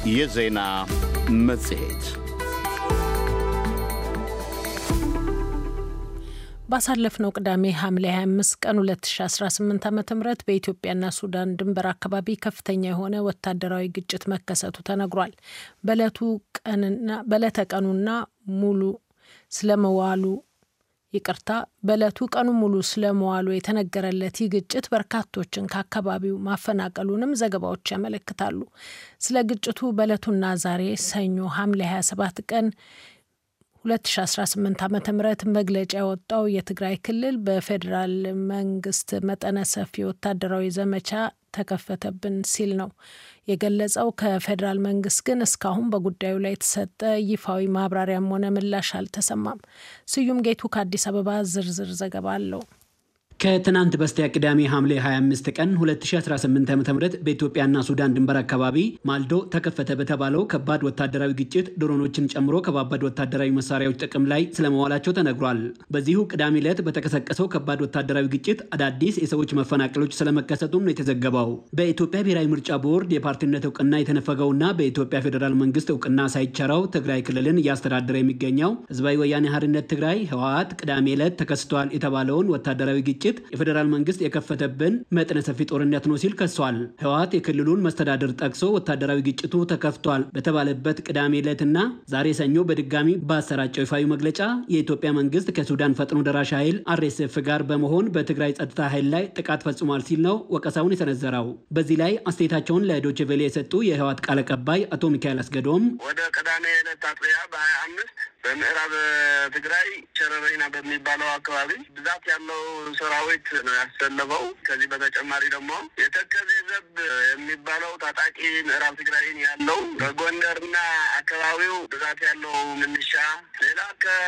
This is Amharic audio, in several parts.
የዜና መጽሔት ባሳለፍነው ቅዳሜ ሐምሌ 25 ቀን 2018 ዓ ም በኢትዮጵያና ሱዳን ድንበር አካባቢ ከፍተኛ የሆነ ወታደራዊ ግጭት መከሰቱ ተነግሯል። በዕለተ ቀኑና ሙሉ ስለመዋሉ ይቅርታ፣ በዕለቱ ቀኑ ሙሉ ስለመዋሉ የተነገረለት ይህ ግጭት በርካቶችን ከአካባቢው ማፈናቀሉንም ዘገባዎች ያመለክታሉ። ስለ ግጭቱ በዕለቱና ዛሬ ሰኞ ሐምሌ 27 ቀን 2018 ዓ ም መግለጫ ያወጣው የትግራይ ክልል በፌዴራል መንግስት መጠነ ሰፊ ወታደራዊ ዘመቻ ተከፈተብን ሲል ነው የገለጸው። ከፌዴራል መንግስት ግን እስካሁን በጉዳዩ ላይ የተሰጠ ይፋዊ ማብራሪያም ሆነ ምላሽ አልተሰማም። ስዩም ጌቱ ከአዲስ አበባ ዝርዝር ዘገባ አለው። ከትናንት በስቲያ ቅዳሜ ሐምሌ 25 ቀን 2018 ዓ.ም በኢትዮጵያና ሱዳን ድንበር አካባቢ ማልዶ ተከፈተ በተባለው ከባድ ወታደራዊ ግጭት ድሮኖችን ጨምሮ ከባባድ ወታደራዊ መሳሪያዎች ጥቅም ላይ ስለመዋላቸው ተነግሯል። በዚሁ ቅዳሜ ዕለት በተቀሰቀሰው ከባድ ወታደራዊ ግጭት አዳዲስ የሰዎች መፈናቀሎች ስለመከሰቱም ነው የተዘገበው። በኢትዮጵያ ብሔራዊ ምርጫ ቦርድ የፓርቲነት እውቅና የተነፈገውና በኢትዮጵያ ፌዴራል መንግስት እውቅና ሳይቸረው ትግራይ ክልልን እያስተዳደረ የሚገኘው ህዝባዊ ወያኔ ሓርነት ትግራይ ህወሓት ቅዳሜ ዕለት ተከስቷል የተባለውን ወታደራዊ ግጭት የፌዴራል መንግስት የከፈተብን መጠነ ሰፊ ጦርነት ነው ሲል ከሷል። ህወሓት የክልሉን መስተዳድር ጠቅሶ ወታደራዊ ግጭቱ ተከፍቷል በተባለበት ቅዳሜ ዕለትና ዛሬ ሰኞ በድጋሚ ባሰራጨው ይፋዊ መግለጫ የኢትዮጵያ መንግስት ከሱዳን ፈጥኖ ደራሽ ኃይል አርኤስኤፍ ጋር በመሆን በትግራይ ጸጥታ ኃይል ላይ ጥቃት ፈጽሟል ሲል ነው ወቀሳውን የሰነዘረው። በዚህ ላይ አስተያየታቸውን ለዶይቼ ቬለ የሰጡ የህወሓት ቃል አቀባይ አቶ ሚካኤል አስገዶም ወደ ቅዳሜ ዕለት አጥቢያ በሀያ አምስት በምዕራብ ትግራይ ሸረሪና በሚባለው አካባቢ ብዛት ያለው ሰራዊት ነው ያሰለፈው። ከዚህ በተጨማሪ ደግሞ የተከዜ ዘብ የሚባለው ታጣቂ ምዕራብ ትግራይን ያለው በጎንደርና አካባቢው ብዛት ያለው ምንሻ፣ ሌላ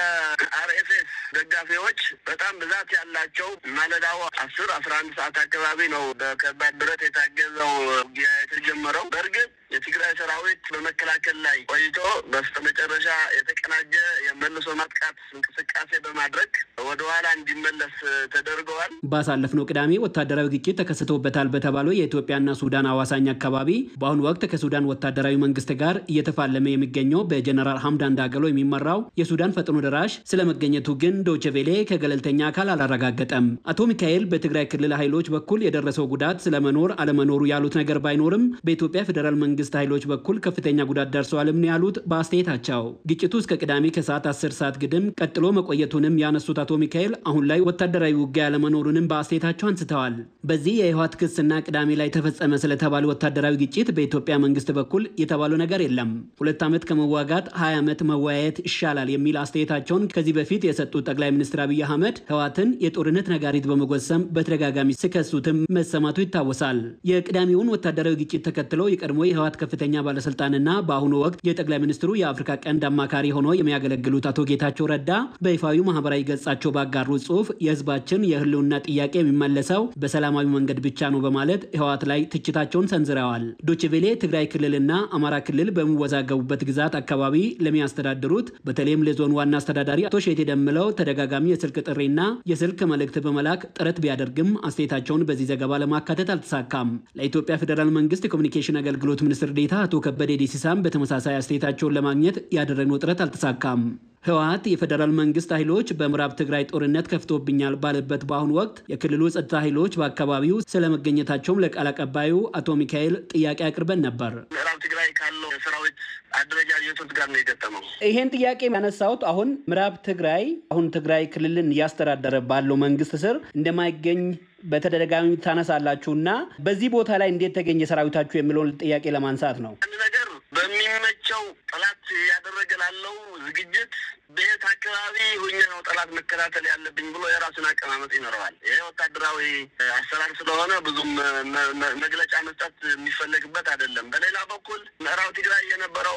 ከአርኤፍኤስ ደጋፊዎች በጣም ብዛት ያላቸው ማለዳው አስር አስራ አንድ ሰዓት አካባቢ ነው በከባድ ብረት የታገዘው ውጊያ የተጀመረው። በእርግጥ የትግራይ ሰራዊት በመከላከል ላይ ቆይቶ በስተመጨረሻ የተቀናጀ የመልሶ ማጥቃት እንቅስቃሴ በማድረግ ወደ ኋላ እንዲመለስ ተደርገዋል። ባሳለፍነው ቅዳሜ ወታደራዊ ግጭት ተከስቶበታል በተባለው የኢትዮጵያና ሱዳን አዋሳኝ አካባቢ በአሁኑ ወቅት ከሱዳን ወታደራዊ መንግስት ጋር እየተፋለመ የሚገኘው በጀነራል ሐምዳን ዳገሎ የሚመራው የሱዳን ፈጥኖ ደራሽ ስለመገኘቱ ግን ዶይቼ ቬለ ከገለልተኛ አካል አላረጋገጠም። አቶ ሚካኤል በትግራይ ክልል ኃይሎች በኩል የደረሰው ጉዳት ስለመኖር አለመኖሩ ያሉት ነገር ባይኖርም በኢትዮጵያ ፌዴራል መንግስት ኃይሎች በኩል ከፍተኛ ጉዳት ደርሰዋልም ነው ያሉት በአስተያየታቸው። ግጭቱ እስከ ቅዳሜ ከሰዓት አስር ሰዓት ግድም ቀጥሎ መቆየቱንም ያነሱት አቶ ሚካኤል አሁን ላይ ወታደራዊ ውጊያ ያለመኖሩንም በአስተያየታቸው አንስተዋል። በዚህ የህወሓት ክስና ቅዳሜ ላይ ተፈጸመ ስለተባለ ወታደራዊ ግጭት በኢትዮጵያ መንግስት በኩል የተባለው ነገር የለም። ሁለት ዓመት ከመዋጋት ሀያ ዓመት መወያየት ይሻላል የሚል አስተያየታቸውን ከዚህ በፊት የሰጡት ጠቅላይ ሚኒስትር አብይ አህመድ ህወሓትን የጦርነት ነጋሪት በመጎሰም በተደጋጋሚ ሲከሱትም መሰማቱ ይታወሳል። የቅዳሜውን ወታደራዊ ግጭት ተከትለው የቀድሞ የህወሓት ከፍተኛ ባለስልጣንና በአሁኑ ወቅት የጠቅላይ ሚኒስትሩ የአፍሪካ ቀንድ አማካሪ ሆነው የሚያገለግሉት አቶ ጌታቸው ረዳ በይፋዊ ማህበራዊ ገጻቸው ባጋሩት ጽሁፍ የህዝባችን የህልውና ጥያቄ የሚመለሰው በሰላማዊ መንገድ ብቻ ነው በማለት ህወሓት ላይ ትችታቸውን ሰንዝረዋል። ዶችቬሌ ትግራይ ክልልና አማራ ክልል በሚወዛገቡበት ግዛት አካባቢ ለሚያስተዳድሩት በተለይም ለዞን ዋና አስተዳዳሪ አቶ ሼቴ ደምለው ተደጋጋሚ የስልክ ጥሪና የስልክ መልእክት በመላክ ጥረት ቢያደርግም አስተያየታቸውን በዚህ ዘገባ ለማካተት አልተሳካም። ለኢትዮጵያ ፌዴራል መንግስት የኮሚኒኬሽን አገልግሎት ሚኒስትር ዴኤታ አቶ ከበደ ዲሲሳም በተመሳሳይ አስተያየታቸውን ለማግኘት ያደረግነው ጥረት አልተሳካም። ህወሓት የፌዴራል መንግስት ኃይሎች በምዕራብ ትግራይ ጦርነት ከፍቶብኛል ባለበት በአሁኑ ወቅት የክልሉ ጸጥታ ኃይሎች በአካባቢው ስለመገኘታቸውም ለቃል አቀባዩ አቶ ሚካኤል ጥያቄ አቅርበን ነበር። ምዕራብ ትግራይ ካለው የሰራዊት አደረጃጀቶች ጋር ነው የገጠመው። ይሄን ጥያቄ ያነሳሁት አሁን ምዕራብ ትግራይ አሁን ትግራይ ክልልን እያስተዳደረ ባለው መንግስት ስር እንደማይገኝ በተደጋጋሚ ታነሳላችሁ እና በዚህ ቦታ ላይ እንዴት ተገኘ ሰራዊታችሁ የሚለውን ጥያቄ ለማንሳት ነው። አንድ ነገር በሚመቸው ጠላት ያደረገ ላለው ዝግጅት በየት አካባቢ ሁኜ ነው ጠላት መከታተል ያለብኝ ብሎ የራሱን አቀማመጥ ይኖረዋል። ይሄ ወታደራዊ አሰራር ስለሆነ ብዙም መግለጫ መስጠት የሚፈለግበት አይደለም። በሌላ በኩል ምዕራብ ትግራይ የነበረውን ኃይል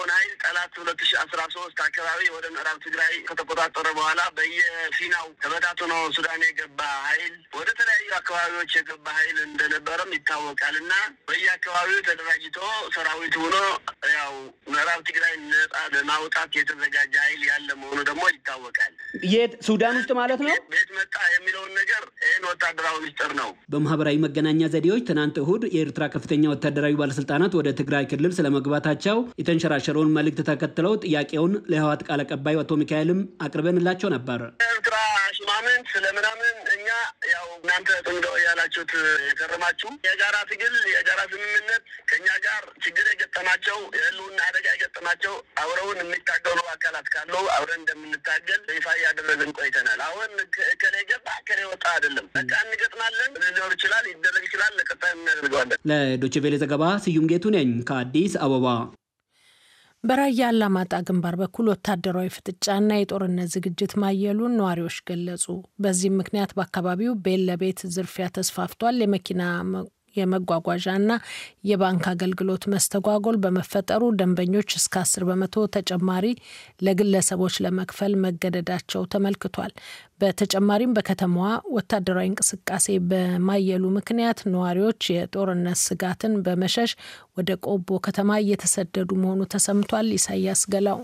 ጠላት ሁለት ሺ አስራ ሶስት አካባቢ ወደ ምዕራብ ትግራይ ከተቆጣጠረ በኋላ በየፊናው ተበታትኖ ሱዳን የገባ ኃይል ወደ ተለያዩ አካባቢዎች የገባ ኃይል እንደነበረም ይታወቃል እና በየአካባቢው ተደራጅቶ ሰራዊት ሆኖ ያው ምዕራብ ትግራይ ነጻ ለማውጣት የተዘጋጀ ኃይል ያለ መሆኑ ደግሞ ይታወቃል። የት ሱዳን ውስጥ ማለት ነው? ቤት መጣ የሚለውን ነገር ይህን ወታደራዊ ምስጢር ነው። በማህበራዊ መገናኛ ዘዴዎች ትናንት እሁድ የኤርትራ ከፍተኛ ወታደራዊ ባለስልጣናት ወደ ትግራይ ክልል ስለመግባታቸው የተንሸራሸረውን መልእክት ተከትለው ጥያቄውን ለህወሓት ቃል አቀባይ አቶ ሚካኤልም አቅርበንላቸው ነበር። ኤርትራ ሽማምንት ስለምናምን እኛ ያው እናንተ ጥንዶ ያላችሁት የከረማችሁ የጋራ ትግል የጋራ ስምምነት ከእኛ ጋር ችግር የገጠማቸው የህልውና አደጋ የገጠማቸው አብረውን የሚታገሉ አካላት ካሉ አብረን እንደምንታገል ይፋ እያደረግን ቆይተናል። አሁን እከሌ ገባ እከሌ ወጣ አይደለም። በቃ እንገጥማለን። ሊኖር ይችላል፣ ይደረግ ይችላል። ለቀጣይ እናደርገዋለን። ለዶይቼ ቬለ ዘገባ ስዩም ጌቱ ነኝ ከአዲስ አበባ። በራያ አላማጣ ግንባር በኩል ወታደራዊ ፍጥጫና የጦርነት ዝግጅት ማየሉን ነዋሪዎች ገለጹ። በዚህም ምክንያት በአካባቢው ቤት ለቤት ዝርፊያ ተስፋፍቷል። የመኪና የመጓጓዣና የባንክ አገልግሎት መስተጓጎል በመፈጠሩ ደንበኞች እስከ አስር በመቶ ተጨማሪ ለግለሰቦች ለመክፈል መገደዳቸው ተመልክቷል። በተጨማሪም በከተማዋ ወታደራዊ እንቅስቃሴ በማየሉ ምክንያት ነዋሪዎች የጦርነት ስጋትን በመሸሽ ወደ ቆቦ ከተማ እየተሰደዱ መሆኑ ተሰምቷል። ኢሳያስ ገላው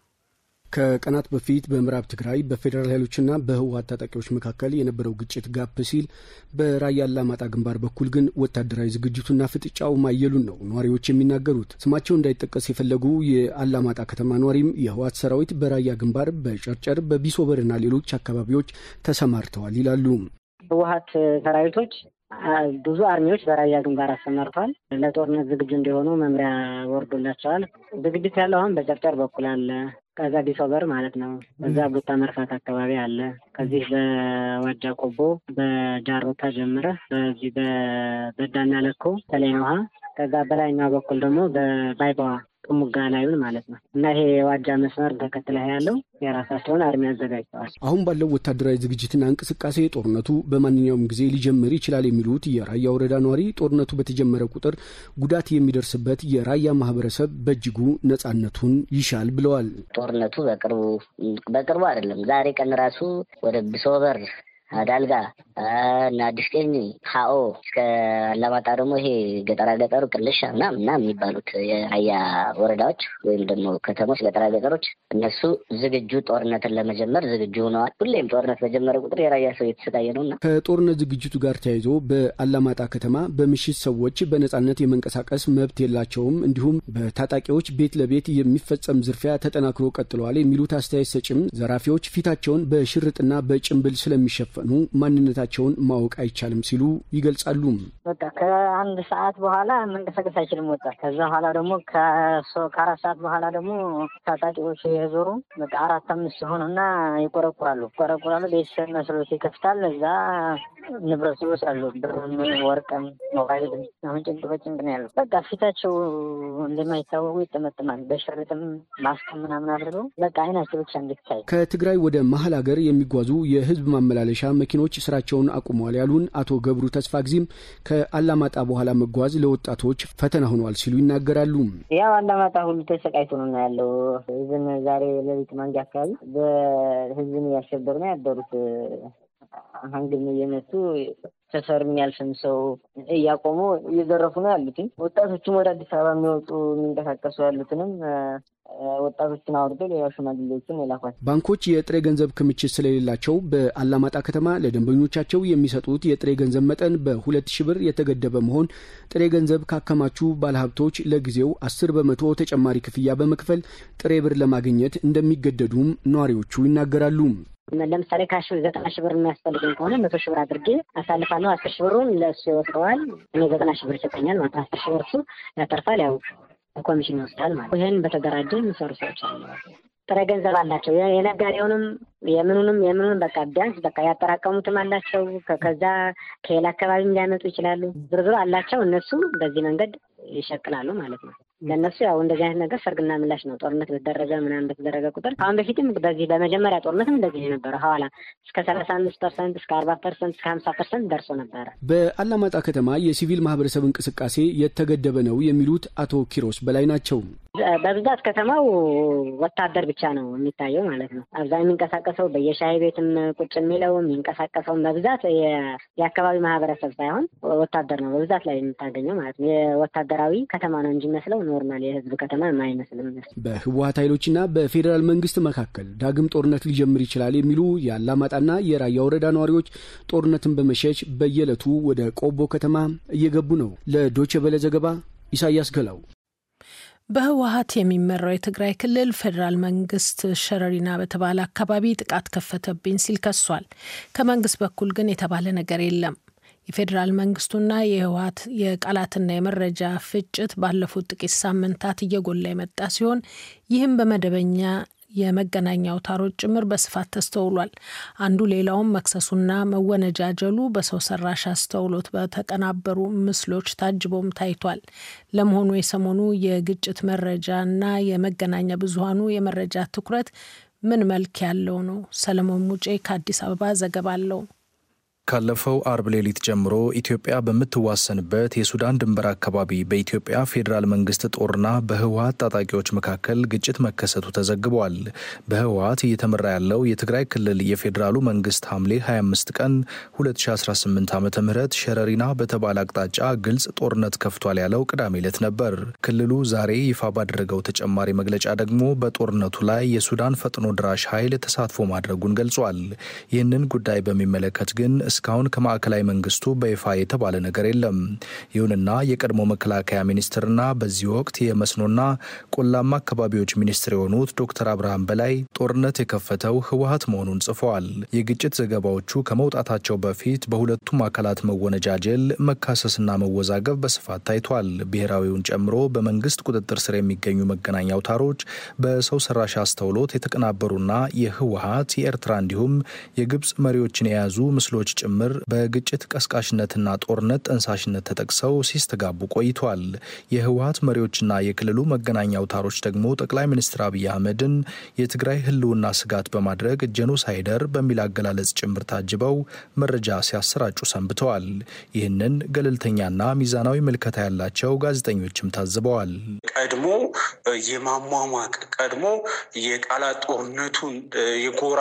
ከቀናት በፊት በምዕራብ ትግራይ በፌዴራል ኃይሎችና በህወሀት ታጣቂዎች መካከል የነበረው ግጭት ጋፕ ሲል በራያ አላማጣ ግንባር በኩል ግን ወታደራዊ ዝግጅቱና ፍጥጫው ማየሉን ነው ነዋሪዎች የሚናገሩት። ስማቸው እንዳይጠቀስ የፈለጉ የአላማጣ ከተማ ነዋሪም የህወሀት ሰራዊት በራያ ግንባር በጨርጨር በቢሶበርና ሌሎች አካባቢዎች ተሰማርተዋል ይላሉ። ህወሀት ሰራዊቶች ብዙ አርሚዎች በራያ ግንባር አሰማርተዋል። ለጦርነት ዝግጁ እንዲሆኑ መምሪያ ወርዶላቸዋል። ዝግጅት ያለው አሁን በጨርጨር በኩል አለ። ከዛ ቢሶበር ማለት ነው። በዛ ቡታ መርፋት አካባቢ አለ። ከዚህ በዋጃ ቆቦ በጃሮታ ጀምረህ በዚህ በበዳና ለኮ ተለይ ውሃ ከዛ በላይኛው በኩል ደግሞ በባይባዋ ጥሙጋ ላዩን ማለት ነው እና ይሄ የዋጃ መስመር ተከትለህ ያለው የራሳቸውን አርሚ አዘጋጅተዋል። አሁን ባለው ወታደራዊ ዝግጅትና እንቅስቃሴ ጦርነቱ በማንኛውም ጊዜ ሊጀምር ይችላል የሚሉት የራያ ወረዳ ነዋሪ ጦርነቱ በተጀመረ ቁጥር ጉዳት የሚደርስበት የራያ ማህበረሰብ በእጅጉ ነጻነቱን ይሻል ብለዋል። ጦርነቱ በቅርቡ በቅርቡ አይደለም ዛሬ ቀን ራሱ ወደ ብሶበር ዳልጋ እና አዲስ ቀኝ ሀኦ እስከ አላማጣ ደግሞ ይሄ ገጠራ ገጠሩ ቅልሻ ምናምን ምናምን የሚባሉት የራያ ወረዳዎች ወይም ደግሞ ከተሞች ገጠራ ገጠሮች እነሱ ዝግጁ ጦርነትን ለመጀመር ዝግጁ ሆነዋል። ሁሌም ጦርነት በጀመረ ቁጥር የራያ ሰው የተሰቃየ ነው እና ከጦርነት ዝግጅቱ ጋር ተያይዞ በአላማጣ ከተማ በምሽት ሰዎች በነጻነት የመንቀሳቀስ መብት የላቸውም፣ እንዲሁም በታጣቂዎች ቤት ለቤት የሚፈጸም ዝርፊያ ተጠናክሮ ቀጥለዋል የሚሉት አስተያየት ሰጭም ዘራፊዎች ፊታቸውን በሽርጥና በጭንብል ስለሚሸፈ ኑ ማንነታቸውን ማወቅ አይቻልም ሲሉ ይገልጻሉ። በቃ ከአንድ ሰዓት በኋላ መንቀሳቀስ አይችልም ወጣት። ከዛ በኋላ ደግሞ ከአራት ሰዓት በኋላ ደግሞ ታጣቂዎች የዞሩ በቃ አራት አምስት ሆኑና ይቆረቁራሉ ይቆረቁራሉ። ቤተሰብ መስሎት ይከፍታል። እዛ ንብረት ይወስዳሉ። ብርም፣ ወርቅም፣ ሞባይል አሁን ጭንቅ በጭንቅ ነው ያለው። በቃ ፊታቸው እንደማይታወቁ ይጠመጥማል። በሽርጥም ማስክም ምናምን አድርገው በቃ አይናቸው ብቻ እንድታይ ከትግራይ ወደ መሀል ሀገር የሚጓዙ የህዝብ ማመላለሻ መኪኖች ስራቸውን አቁመዋል ያሉን አቶ ገብሩ ተስፋ ጊዜም ከአላማጣ በኋላ መጓዝ ለወጣቶች ፈተና ሆኗል ሲሉ ይናገራሉ። ያው አላማጣ ሁሉ ተሰቃይቶ ነው ያለው። ህዝብን ዛሬ ሌሊት ማንጃ አካባቢ በህዝብን እያሸበሩ ነው ያደሩት። ሀንግም እየመቱ ሰፈር የሚያልፍን ሰው እያቆሙ እየዘረፉ ነው ያሉትኝ። ወጣቶችም ወደ አዲስ አበባ የሚወጡ የሚንቀሳቀሱ ያሉትንም ወጣቶችን አውርዶ ሌላ ሽማግሌዎችን የላኳቸው። ባንኮች የጥሬ ገንዘብ ክምችት ስለሌላቸው በአላማጣ ከተማ ለደንበኞቻቸው የሚሰጡት የጥሬ ገንዘብ መጠን በሁለት ሺህ ብር የተገደበ መሆን ጥሬ ገንዘብ ካከማቹ ባለሀብቶች ለጊዜው አስር በመቶ ተጨማሪ ክፍያ በመክፈል ጥሬ ብር ለማግኘት እንደሚገደዱም ነዋሪዎቹ ይናገራሉ። ለምሳሌ ካሽ ዘጠና ሺህ ብር የሚያስፈልግኝ ከሆነ መቶ ሺህ ብር አድርጌ አሳልፋለሁ። አስር ሺህ ብሩን ለእሱ ይወስደዋል። እኔ ዘጠና ሺህ ብር ይሰጠኛል ማለት አስር ሺህ ብር እሱ ያተርፋል። ያው ኮሚሽን ይወስዳል ማለት ይህን በተደራጀ የሚሰሩ ሰዎች አሉ። ጥሬ ገንዘብ አላቸው። የነጋዴውንም የምኑንም የምኑንም በቃ ቢያንስ በቃ ያጠራቀሙትም አላቸው። ከዛ ከሌላ አካባቢም ሊያመጡ ይችላሉ። ዝርዝሩ አላቸው። እነሱ በዚህ መንገድ ይሸቅላሉ ማለት ነው። ለእነሱ ያው እንደዚህ አይነት ነገር ሰርግና ምላሽ ነው። ጦርነት በተደረገ ምናምን በተደረገ ቁጥር አሁን በፊትም በዚህ በመጀመሪያ ጦርነትም እንደዚህ የነበረ ሐዋላ እስከ ሰላሳ አምስት ፐርሰንት እስከ አርባ ፐርሰንት እስከ ሀምሳ ፐርሰንት ደርሶ ነበረ። በአላማጣ ከተማ የሲቪል ማህበረሰብ እንቅስቃሴ የተገደበ ነው የሚሉት አቶ ኪሮስ በላይ ናቸው። በብዛት ከተማው ወታደር ብቻ ነው የሚታየው ማለት ነው። አብዛኛው የሚንቀሳቀሰው በየሻይ ቤትም ቁጭ የሚለው የሚንቀሳቀሰውን በብዛት የአካባቢ ማህበረሰብ ሳይሆን ወታደር ነው በብዛት ላይ የምታገኘው ማለት ነው። የወታደራዊ ከተማ ነው እንጂ መስለው ኖርማል የህዝብ ከተማ የማይመስልም። በህወሀት ኃይሎችና በፌዴራል መንግስት መካከል ዳግም ጦርነት ሊጀምር ይችላል የሚሉ የአላማጣና የራያ ወረዳ ነዋሪዎች ጦርነትን በመሸሽ በየዕለቱ ወደ ቆቦ ከተማ እየገቡ ነው። ለዶቼ ቬለ ዘገባ ኢሳያስ ገላው። በህወሀት የሚመራው የትግራይ ክልል ፌዴራል መንግስት ሸረሪና በተባለ አካባቢ ጥቃት ከፈተብኝ ሲል ከሷል። ከመንግስት በኩል ግን የተባለ ነገር የለም። የፌዴራል መንግስቱና የህወሀት የቃላትና የመረጃ ፍጭት ባለፉት ጥቂት ሳምንታት እየጎላ የመጣ ሲሆን ይህም በመደበኛ የመገናኛ አውታሮች ጭምር በስፋት ተስተውሏል። አንዱ ሌላውም መክሰሱና መወነጃጀሉ በሰው ሰራሽ አስተውሎት በተቀናበሩ ምስሎች ታጅቦም ታይቷል። ለመሆኑ የሰሞኑ የግጭት መረጃና የመገናኛ ብዙሀኑ የመረጃ ትኩረት ምን መልክ ያለው ነው? ሰለሞን ሙጬ ከአዲስ አበባ ዘገባ አለው። ካለፈው አርብ ሌሊት ጀምሮ ኢትዮጵያ በምትዋሰንበት የሱዳን ድንበር አካባቢ በኢትዮጵያ ፌዴራል መንግስት ጦርና በህወሀት ታጣቂዎች መካከል ግጭት መከሰቱ ተዘግቧል። በህወሀት እየተመራ ያለው የትግራይ ክልል የፌዴራሉ መንግስት ሐምሌ 25 ቀን 2018 ዓ ም ሸረሪና በተባለ አቅጣጫ ግልጽ ጦርነት ከፍቷል ያለው ቅዳሜ ዕለት ነበር። ክልሉ ዛሬ ይፋ ባደረገው ተጨማሪ መግለጫ ደግሞ በጦርነቱ ላይ የሱዳን ፈጥኖ ድራሽ ኃይል ተሳትፎ ማድረጉን ገልጿል። ይህንን ጉዳይ በሚመለከት ግን እስካሁን ከማዕከላዊ መንግስቱ በይፋ የተባለ ነገር የለም። ይሁንና የቀድሞ መከላከያ ሚኒስትርና በዚህ ወቅት የመስኖና ቆላማ አካባቢዎች ሚኒስትር የሆኑት ዶክተር አብርሃም በላይ ጦርነት የከፈተው ህወሀት መሆኑን ጽፈዋል። የግጭት ዘገባዎቹ ከመውጣታቸው በፊት በሁለቱም አካላት መወነጃጀል፣ መካሰስና መወዛገብ በስፋት ታይቷል። ብሔራዊውን ጨምሮ በመንግስት ቁጥጥር ስር የሚገኙ መገናኛ አውታሮች በሰው ሰራሽ አስተውሎት የተቀናበሩና የህወሀት የኤርትራ እንዲሁም የግብፅ መሪዎችን የያዙ ምስሎች ጭምር በግጭት ቀስቃሽነትና ጦርነት ጠንሳሽነት ተጠቅሰው ሲስተጋቡ ቆይቷል። የህወሀት መሪዎችና የክልሉ መገናኛ አውታሮች ደግሞ ጠቅላይ ሚኒስትር አብይ አህመድን የትግራይ ህልውና ስጋት በማድረግ ጄኖሳይደር በሚል አገላለጽ ጭምር ታጅበው መረጃ ሲያሰራጩ ሰንብተዋል። ይህንን ገለልተኛና ሚዛናዊ ምልከታ ያላቸው ጋዜጠኞችም ታዝበዋል። ቀድሞ የማሟሟቅ ቀድሞ የቃላት ጦርነቱን የጎራ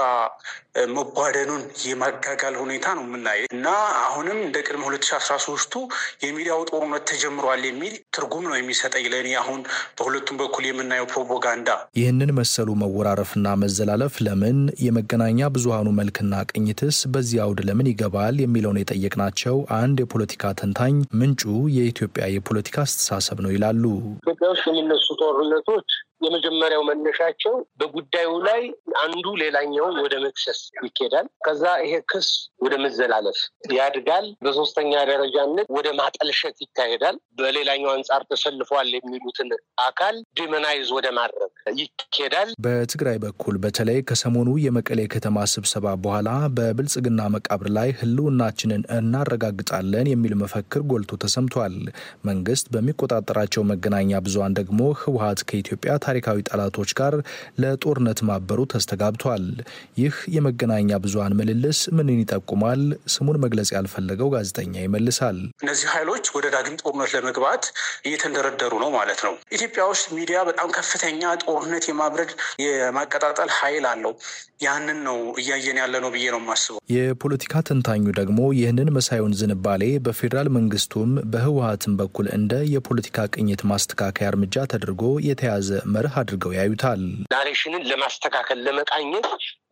መቧደኑን የማጋጋል ሁኔታ ነው የምናየው እና አሁንም እንደ ቅድመ ሁለት ሺ አስራ ሶስቱ የሚዲያው ጦርነት ተጀምሯል የሚል ትርጉም ነው የሚሰጠኝ ለእኔ አሁን በሁለቱም በኩል የምናየው ፕሮፓጋንዳ። ይህንን መሰሉ መወራረፍና መዘላለፍ ለምን የመገናኛ ብዙሀኑ መልክና ቅኝትስ በዚህ አውድ ለምን ይገባል የሚለውን የጠየቅናቸው አንድ የፖለቲካ ተንታኝ ምንጩ የኢትዮጵያ የፖለቲካ አስተሳሰብ ነው ይላሉ። ኢትዮጵያ ውስጥ የሚነሱ ጦርነቶች የመጀመሪያው መነሻቸው በጉዳዩ ላይ አንዱ ሌላኛውን ወደ መክሰስ ይኬዳል። ከዛ ይሄ ክስ ወደ መዘላለፍ ያድጋል። በሶስተኛ ደረጃነት ወደ ማጠልሸት ይካሄዳል። በሌላኛው አንጻር ተሰልፏል የሚሉትን አካል ዲመናይዝ ወደ ማድረግ ይኬዳል። በትግራይ በኩል በተለይ ከሰሞኑ የመቀሌ ከተማ ስብሰባ በኋላ በብልጽግና መቃብር ላይ ህልውናችንን እናረጋግጣለን የሚል መፈክር ጎልቶ ተሰምቷል። መንግስት በሚቆጣጠራቸው መገናኛ ብዙሃን ደግሞ ህወሀት ከኢትዮጵያ ታሪካዊ ጠላቶች ጋር ለጦርነት ማበሩ ተስተጋብቷል። ይህ የመገናኛ ብዙሃን ምልልስ ምንን ይጠቁማል? ስሙን መግለጽ ያልፈለገው ጋዜጠኛ ይመልሳል። እነዚህ ኃይሎች ወደ ዳግም ጦርነት ለመግባት እየተንደረደሩ ነው ማለት ነው። ኢትዮጵያ ውስጥ ሚዲያ በጣም ከፍተኛ ጦርነት የማብረድ የማቀጣጠል ኃይል አለው። ያንን ነው እያየን ያለ ነው ብዬ ነው የማስበው። የፖለቲካ ተንታኙ ደግሞ ይህንን መሳዩን ዝንባሌ በፌዴራል መንግስቱም በህወሀትም በኩል እንደ የፖለቲካ ቅኝት ማስተካከያ እርምጃ ተደርጎ የተያዘ መርህ አድርገው ያዩታል። ናሬሽንን ለማስተካከል ለመቃኘት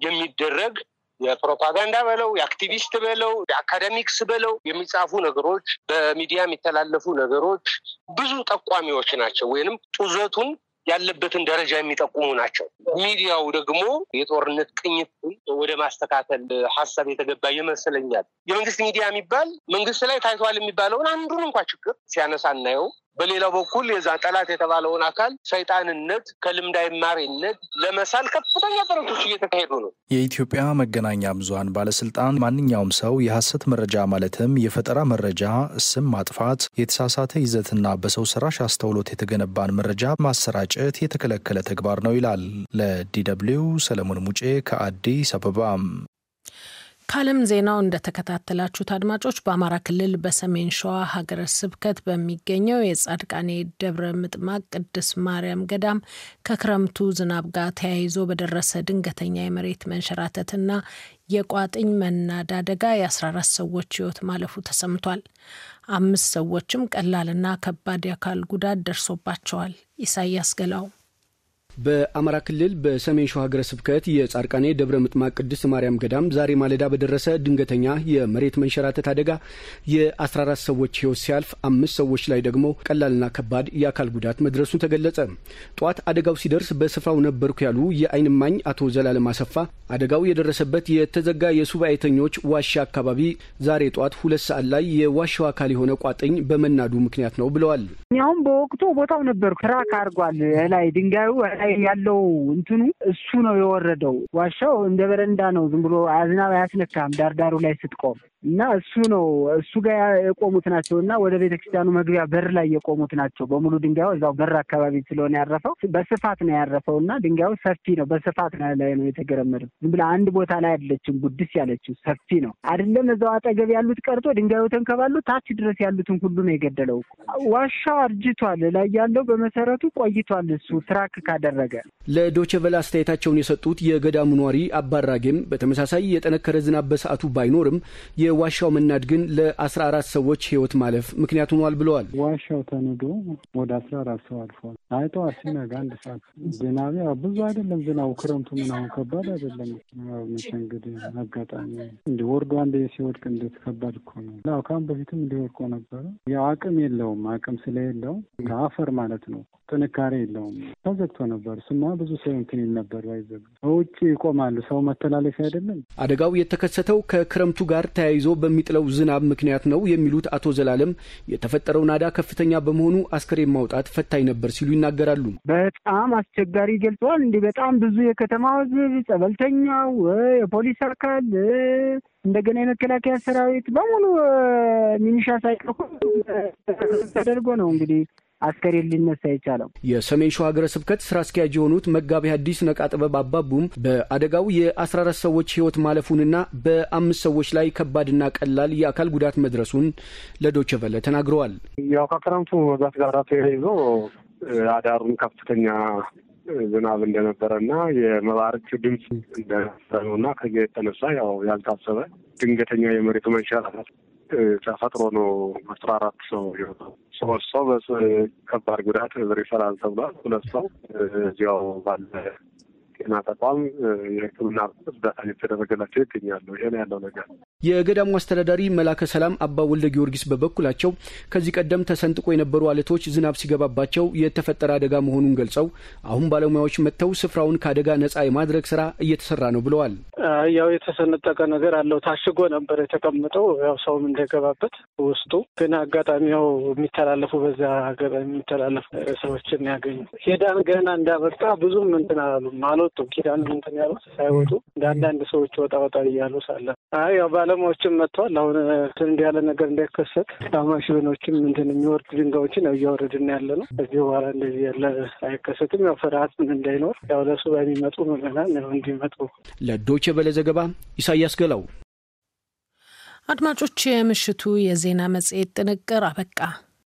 የሚደረግ የፕሮፓጋንዳ በለው የአክቲቪስት በለው የአካደሚክስ በለው የሚጻፉ ነገሮች፣ በሚዲያ የሚተላለፉ ነገሮች ብዙ ጠቋሚዎች ናቸው ወይንም ጡዘቱን ያለበትን ደረጃ የሚጠቁሙ ናቸው። ሚዲያው ደግሞ የጦርነት ቅኝትን ወደ ማስተካከል ሀሳብ የተገባ ይመስለኛል። የመንግስት ሚዲያ የሚባል መንግስት ላይ ታይቷል የሚባለውን አንዱን እንኳ ችግር ሲያነሳ እናየው። በሌላው በኩል የዛ ጠላት የተባለውን አካል ሰይጣንነት ከልምድ አይማሪነት ለመሳል ከፍተኛ ጥረቶች እየተካሄዱ ነው። የኢትዮጵያ መገናኛ ብዙኃን ባለስልጣን ማንኛውም ሰው የሐሰት መረጃ ማለትም የፈጠራ መረጃ፣ ስም ማጥፋት፣ የተሳሳተ ይዘትና በሰው ሰራሽ አስተውሎት የተገነባን መረጃ ማሰራጨት የተከለከለ ተግባር ነው ይላል። ለዲ ደብልዩ ሰለሞን ሙጬ ከአዲስ አበባ። ከዓለም ዜናው እንደተከታተላችሁት አድማጮች በአማራ ክልል በሰሜን ሸዋ ሀገረ ስብከት በሚገኘው የጻድቃኔ ደብረ ምጥማቅ ቅድስት ማርያም ገዳም ከክረምቱ ዝናብ ጋር ተያይዞ በደረሰ ድንገተኛ የመሬት መንሸራተትና የቋጥኝ መናድ አደጋ የ14 ሰዎች ሕይወት ማለፉ ተሰምቷል። አምስት ሰዎችም ቀላልና ከባድ የአካል ጉዳት ደርሶባቸዋል። ኢሳያስ ገላው በአማራ ክልል በሰሜን ሸዋ ሀገረ ስብከት የጻድቃኔ ደብረ ምጥማቅ ቅድስት ማርያም ገዳም ዛሬ ማለዳ በደረሰ ድንገተኛ የመሬት መንሸራተት አደጋ የ14 ሰዎች ሕይወት ሲያልፍ አምስት ሰዎች ላይ ደግሞ ቀላልና ከባድ የአካል ጉዳት መድረሱን ተገለጸ። ጠዋት አደጋው ሲደርስ በስፍራው ነበርኩ ያሉ የዓይን እማኝ አቶ ዘላለም አሰፋ አደጋው የደረሰበት የተዘጋ የሱባኤተኞች ዋሻ አካባቢ ዛሬ ጠዋት ሁለት ሰዓት ላይ የዋሻው አካል የሆነ ቋጥኝ በመናዱ ምክንያት ነው ብለዋል። እኛውም በወቅቱ ቦታው ነበርኩ። ክራክ አድርጓል። ላይ ድንጋዩ ያለው እንትኑ እሱ ነው የወረደው። ዋሻው እንደ በረንዳ ነው። ዝም ብሎ አዝናብ አያስነካም ዳርዳሩ ላይ ስትቆም እና እሱ ነው እሱ ጋር የቆሙት ናቸው እና ወደ ቤተክርስቲያኑ መግቢያ በር ላይ የቆሙት ናቸው። በሙሉ ድንጋዩ እዛው በር አካባቢ ስለሆነ ያረፈው በስፋት ነው ያረፈው እና ድንጋዩ ሰፊ ነው። በስፋት ላይ ነው የተገረመደው። ዝም ብላ አንድ ቦታ ላይ አይደለችም፣ ጉድስ ያለችው ሰፊ ነው። አይደለም እዛው አጠገብ ያሉት ቀርቶ ድንጋዩ ተንከባሉ ታች ድረስ ያሉትን ሁሉ ነው የገደለው። ዋሻው አርጅቷል። ላይ ያለው በመሰረቱ ቆይቷል። እሱ ትራክ ካደረገ ለዶቼ ቬለ አስተያየታቸውን የሰጡት የገዳሙ ኗሪ አባራጌም በተመሳሳይ የጠነከረ ዝናብ በሰዓቱ ባይኖርም የዋሻው መናድ ግን ለአስራ አራት ሰዎች ሕይወት ማለፍ ምክንያት ሆኗል ብለዋል። ዋሻው ተንዶ ወደ አስራ አራት ሰው አልፏል። አይ ጠዋት ሲነጋ አንድ ሰዓት ዝናብ ያው ብዙ አይደለም ዝናቡ ክረምቱ ምናምን ከባድ አይደለም። መቼ እንግዲህ አጋጣሚ እንዲህ ወርዶ አንድ ሲወድቅ እንዴት ከባድ እኮ ነው። ያው ከአሁን በፊትም እንዲወድቆ ነበረ። ያው አቅም የለውም አቅም ስለሌለው አፈር ማለት ነው ጥንካሬ የለውም። ተዘግቶ ነበር ስማ ብዙ ሰው እንትን ይል ነበር። ባይዘግ ውጭ ይቆማሉ። ሰው መተላለፊያ አይደለም። አደጋው የተከሰተው ከክረምቱ ጋር ተያይዞ በሚጥለው ዝናብ ምክንያት ነው የሚሉት አቶ ዘላለም የተፈጠረው ናዳ ከፍተኛ በመሆኑ አስከሬን ማውጣት ፈታኝ ነበር ሲሉ ይናገራሉ። በጣም አስቸጋሪ ገልጸዋል። እንዲህ በጣም ብዙ የከተማ ሕዝብ፣ ጸበልተኛው፣ የፖሊስ አካል እንደገና የመከላከያ ሰራዊት በሙሉ ሚኒሻ ሳይቀር ተደርጎ ነው እንግዲህ አስከሬን ሊነሳ የቻለው የሰሜን ሸዋ ሀገረ ስብከት ስራ አስኪያጅ የሆኑት መጋቢ ሐዲስ ነቃ ጥበብ አባቡም በአደጋው የአስራ አራት ሰዎች ህይወት ማለፉንና በአምስት ሰዎች ላይ ከባድና ቀላል የአካል ጉዳት መድረሱን ለዶቼ ቨለ ተናግረዋል። ያው ከክረምቱ መብዛት ጋር ተያይዞ አዳሩን ከፍተኛ ዝናብ እንደነበረ እና የመባረቅ ድምፅ እንደነበረ ነው እና ከዚያ የተነሳ ያው ያልታሰበ ድንገተኛ የመሬቱ መንሸራተት ተፈጥሮ ነው አስራ አራት ሰው የወጣው። ሶስት ሰው በከባድ ጉዳት ሪፈራል ተብሏል። ሁለት ሰው እዚያው ባለ ጤና ተቋም የሕክምና እርዳታ እየተደረገላቸው ይገኛሉ። ይሄ ነው ያለው ነገር። የገዳሙ አስተዳዳሪ መላከ ሰላም አባ ወልደ ጊዮርጊስ በበኩላቸው ከዚህ ቀደም ተሰንጥቆ የነበሩ አለቶች ዝናብ ሲገባባቸው የተፈጠረ አደጋ መሆኑን ገልጸው አሁን ባለሙያዎች መጥተው ስፍራውን ከአደጋ ነጻ የማድረግ ስራ እየተሰራ ነው ብለዋል። ያው የተሰነጠቀ ነገር አለው። ታሽጎ ነበር የተቀመጠው ያው ሰውም እንዳይገባበት ውስጡ ግን አጋጣሚ ያው የሚተላለፉ በዛ ሀገር የሚተላለፉ ሰዎችን ያገኙ ኪዳን ገና እንዳበቃ ብዙም እንትን አላሉም አልወጡም። ኪዳን እንትን ያሉት ሳይወጡ እንደ አንዳንድ ሰዎች ወጣ ወጣ እያሉ ሳለ አይ ያው ባለሙያዎችም መጥተዋል። አሁን እንትን እንዲህ ያለ ነገር እንዳይከሰት ማሽኖችም እንትን የሚወርድ ድንጋዮችን ያው እያወረድን ያለ ነው። ከዚህ በኋላ እንደዚህ ያለ አይከሰትም። ያው ፍርሃት እንዳይኖር ያው ለሱ በሚመጡ ምዕመናን እንዲመጡ ለዶቼ ቬለ ዘገባ ኢሳያስ ገላው። አድማጮች፣ የምሽቱ የዜና መጽሔት ጥንቅር አበቃ።